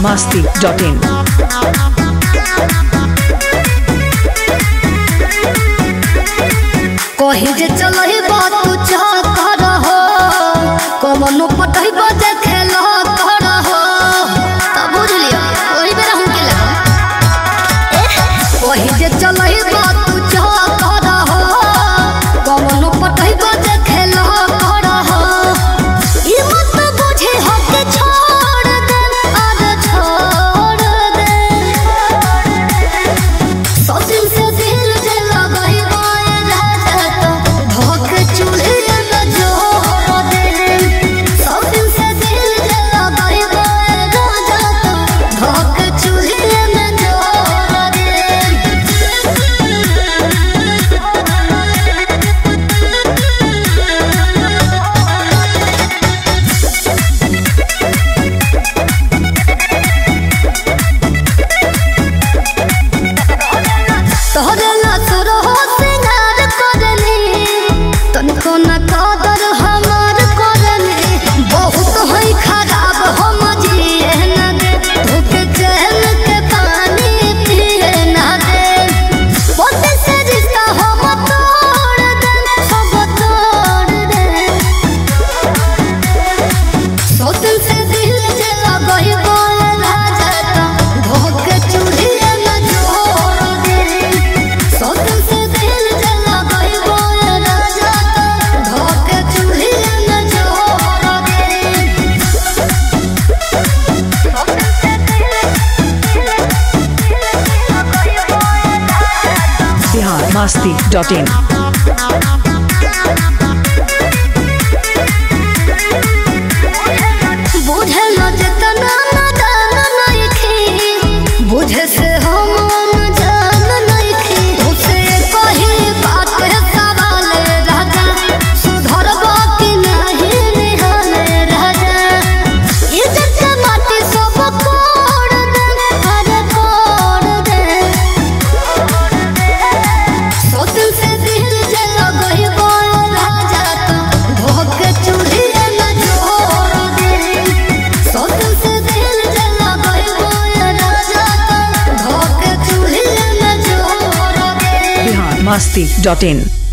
masti.in. कही जे चलही बात तू चाह कर हो कमनो पटही बजे खेल कर हो तब बुझ लियो ओही बेरा हम के लगा कही जे चलही बात तू चाह कर हो कमनो पटही बजे खेल कर हो ई मत बुझे हो के छोड़ दे आज छोड़ दे सौसिन से दिल जे लगई बाए राजा तो धोक चूल्हे में जोर दे सौसिन से दिल जे लगई बाए राजा तो धोक चूल्हे में जोर दे तोहरे लातुर हो सिंगार करनी तनिको न कदर हमार करनी बहुत होई खराब हम जिए न दे धोके चैन के पानी पिए न दे पोते से रिश्ता हम तोड़ दे सब तोड़ दे सौतन से दिल जे लगई बोल राजा तो धोके चूल्हे में जोर दे सौतन से दिल जे लगई बोल राजा तो धोके चूल्हे में जोर दे Bihar masti.in. बुझे न जेतना नादान नइखी बुझे से हम अनजान नइखी तुसे कही बात सवाल राजा सुधरबा कि नहीं निहाल राजा इज्जत के माटी सब कोड़ दे अरे कोड़ दे सोतन से दिल जे लगई बोल राजा तो धोके चूल्हे में जोर दे सोतन से दिल जे लगई बोल राजा तो धोके चूल्हे में जोर दे Bihar masti.in.